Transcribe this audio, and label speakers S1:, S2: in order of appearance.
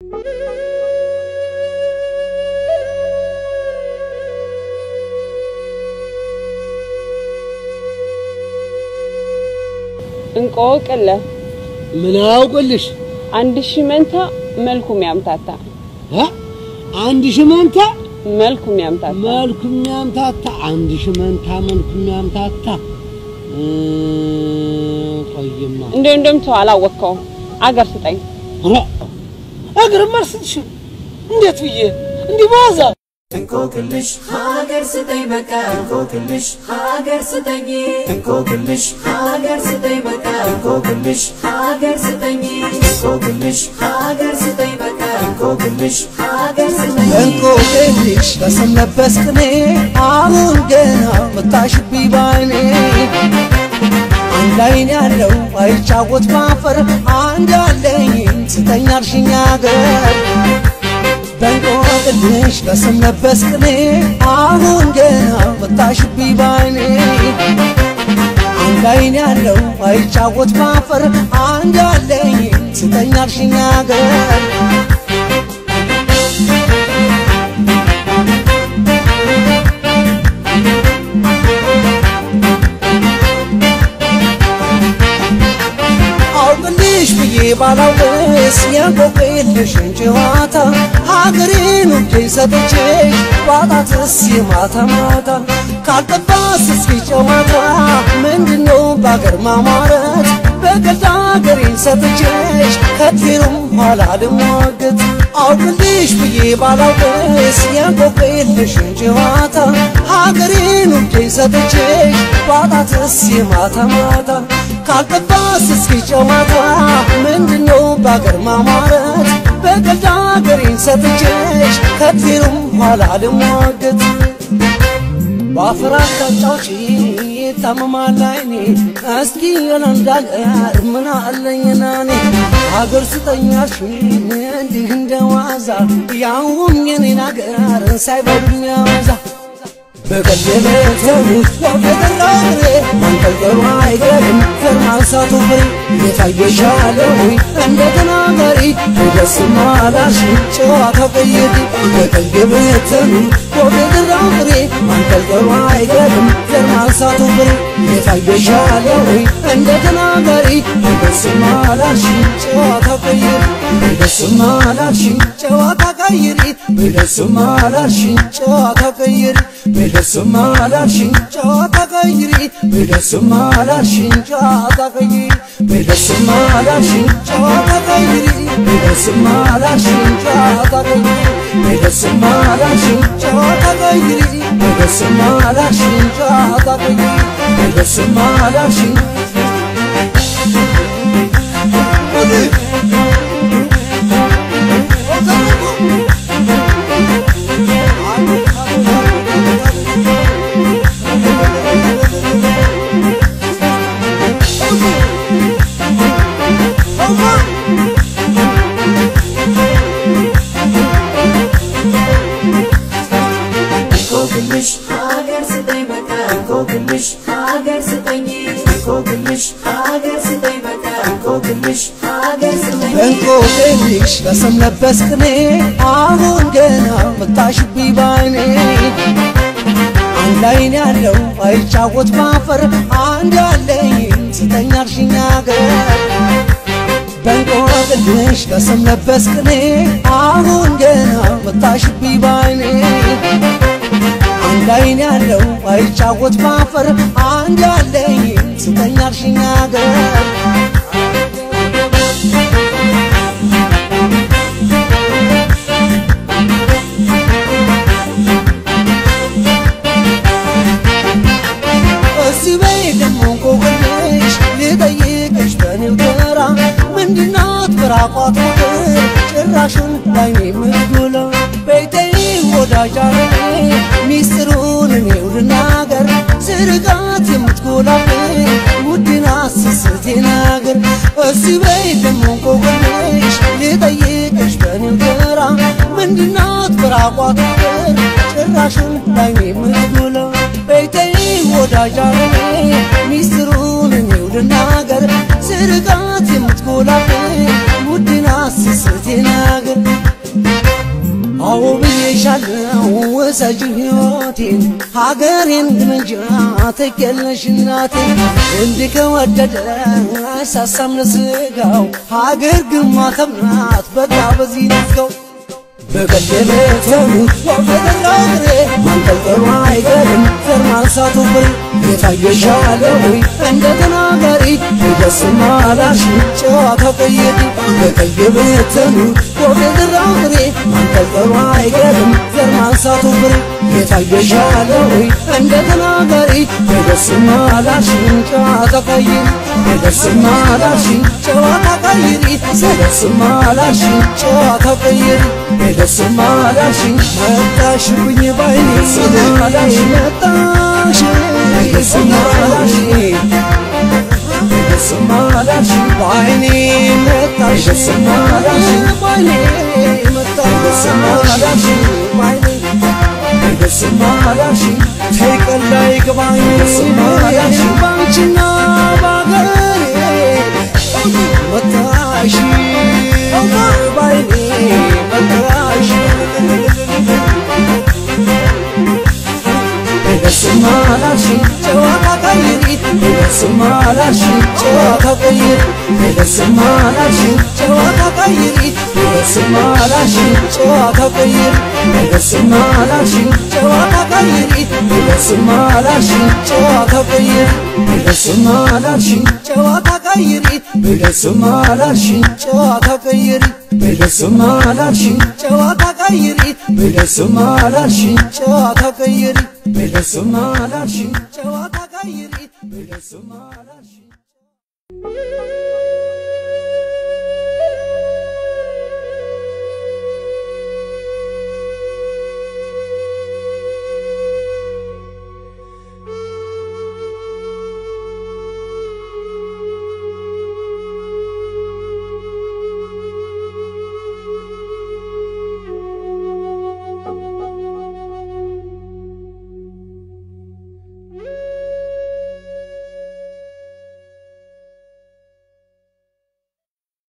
S1: እንቆቅለ
S2: ምን አውቅልሽ?
S1: አንድ ሺህ መንታ መልኩም ያምታታ
S2: እ? አንድ ሺህ መንታ
S1: መልኩም ያምታታ
S2: መልኩ የሚያምታታ አንድ ሺህ መንታ መልኩ የሚያምታታ እ፣ ቆይማ
S1: እንደው እንደምተው አላወቅከውም። አገር ስጠኝ
S2: ኧረ እግርም አልስትሽም እንዴት ብዬ እንዲህ በዋዛ
S3: እንቆቅልሽ ሀገር ስጠኝ በቃ እንቆቅልሽ ሀገር ስጠኝ እንቆቅልሽ ሀገር ስጠኝ በቃ እንቆቅልሽ ሀገር ስጠኝ እንቆቅልሽ ሀገር ስጠኝ በቃ እንቆቅልሽ ሀገር ስጠኝ
S4: እንቆቅልሽ በስም ለበስ ቅኔ አሁን ገና መታሽብኝ ባይኔ አንድ አይን ያለው አይጫወት ባፈር አንድ አለኝ ስተኛ አልሽኝ አገር በእንቆቅልሽ በስም ለበስ ቅኔ አሁን ገና መታሽብኝ ባይኔ አንድ አይን ያለው አይጫወት ባፈር አንድ አለኝ ስተኛ አልሽኝ አገር አውቅልሽ ብዬ ባላውቅስ የቆቅልሽን ጨዋታ ሀገሬን ውዴ ሰጥቼሽ ባጣትስ የማታ ማታ ካልጠባስ እስኪ ጨዋታ ምንድነው በአገር ማማረት በገዛ ሀገሬን ሰጥቼሽ ከቴሩም ኋላ ልሟገት አውቅልሽ ብዬ ባላውቅስ የቆቅልሽን ጨዋታ ሀገሬን ውዴ ሰጥቼሽ ባጣትስ የማታ ማታ ካልጠባስ እስኪ ጨዋታ ምንድነው በአገር ማማረት በገዛ ሀገሬን ሰጥቼሽ ከቴሩም ኋላ ልሟገት በአፈር አታጫውጪ ታመማል አይኔ እስኪ የለንዳገር ምን አለኝና እኔ አገር ስጠኛሽ እንዲህ እንደ ዋዛ ያውም የኔን አገር ሳይበሉኝ ያበዛ በቀደመተው ወደራግሬ መንጠልጠሉ አይገርም ፈርማሳቱ ፍሬ የታየሻለው እንደ ተናጋሪ ደስማ አላሽ ጨዋታ ቀይሪ በቀደመተው ወደራግሬ መንጠልጠሉ አይገርም ፈርማሳቱ ፍሬ የታየሻለው እንደ ተናጋሪ ደስማ አላሽ ጨዋታ ቀይሪ ደስማ አላሽ ጨዋታ ቀይሪ ደስማ አላሽ ጨዋታ ቀይሪ በደስማ አላልሽኝ ጨዋታ ቀይሪ በደስማ አላልሽኝ ጨዋታ ቀይሪ በደስማ አላልሽኝ ጨዋታ ቀይሪ በደስማ አላልሽኝ ጨዋታ ቀይሪ በደስማ አላልሽኝ ጨዋታ ቀይሪ በደስማ አላልሽኝ ጨዋታ ቀይሪ በደስማ አላልሽኝ
S3: እንቆቅልሽ ሀገር ስጠኝ በቃ እንቆቅልሽ ሀገር ስጠኝ እንቆቅልሽ ሀገር ስጠኝ በቃ እንቆቅልሽ ሀገር ስጠኝ
S4: እንቆቅልሽ በስም ለበስ ቅኔ አሁን ገና መታሽብኝ ባይኔ አንድ አይን ያለው አይጫወት ባፈር አንድ አለኝ ስተኛ አልሽኝ አገር በእንቆቅልሽ በስም ለበስ ቅኔ አሁን ገና መታሽብኝ ባይኔ አንድ አይን ያለው አይጫወት ባፈር አንድ አለኝ ስተኛ አልሽኝ አገር እዚህ በይ ደሞ እንቆቅልሽ ልጠይቅሽ በኔው ተራ ምንድናት በራቋት ቁጥር ጭራሹን ላይኔ የምትጎላ ቤተይ ወዳጅ አለኔ ሚስጥሩን እኔው ልናገር ስርቃት የምትጎላብኝ ውድና ስስቴ ናገር እዚህ በይ ደሞ እንቆቅልሽ ልጠይቅሽ በኔው ተራ ምንድናት በራቋት ቁጥር ጭራሹን ላይኔ የምትጎላ ቤተይ ወዳጅ አለኔ ሚስጥሩን እኔው ልናገር ስርቃት የምትጎላብኝ ውድና ስስቴ ናገር አዎ ብዬሻለው ውሰጂ ሕይወቴን ሀገሬን ግንጃ ትኬለሽ እናቴ እንዲህ ከወደደ አይሳሳም ለስጋው ሀገር ግን ማተምናት በቃ በዚህ ነፍከው በቀደመተኑ ወፈደራው ጥሬ ማንጠልጠሉ አይቀርም ዘር ማንሳቱ ፍሬ የታየሻለ ወይ እንደ ተናጋሪ ደስማ ላሽ ጨዋታ ቀየድ በቀደመተኑ ወፈደራው ጥሬ ማንጠልጠሉ አይቀርም ዘር ማንሳቱ ፍሬ የታየሻለ ወይ እንደ ተናጋሪ ደስማ ላሽ ጨዋታ ቀይሪ ደስማ ላሽ ጨዋታ ቀይሪ ደስማ ላሽ ጨዋታ ቀይሪ ደስማ ላልሽኝ መጣሽብኝ ባይኔ ስማላሽ መጣሽ ደስማ ላልሽኝ ደስማ ላልሽኝ ባይኔ መጣሽ ደስማ ላልሽኝ ባይኔ መጣሽ ደስማ ላልሽኝ ባይኔ ደስማ ላልሽኝ ተይቀላ ይግባኝ ደስማ ላልሽኝ ባንቺና ባገሬ መጣሽ ባይኔ መጣሽ ደስማ ላልሽኝ ጨዋታ ቀይሪ ደስማ ላልሽኝ ጨዋታ ቀይሪ ደስማ ላልሽኝ ጨዋታ ቀይሪ ደስማ ላልሽኝ ጨዋታ ቀይሪ ደስማ ላልሽኝ ጨዋታ ቀይሪ ደስማ ላልሽኝ ጨዋታ ቀይሪ ደስማ ላልሽኝ ጨዋታ ቀይሪ ደስማ ላልሽኝ ጨዋታ ቀይሪ ደስማ ላልሽኝ ጨዋታ ቀይሪ ደስማ ላልሽኝ ጨዋታ ቀይሪ በደስማ ላልሽኝ ጨዋታ ቀይሪ በደስማ ላልሽኝ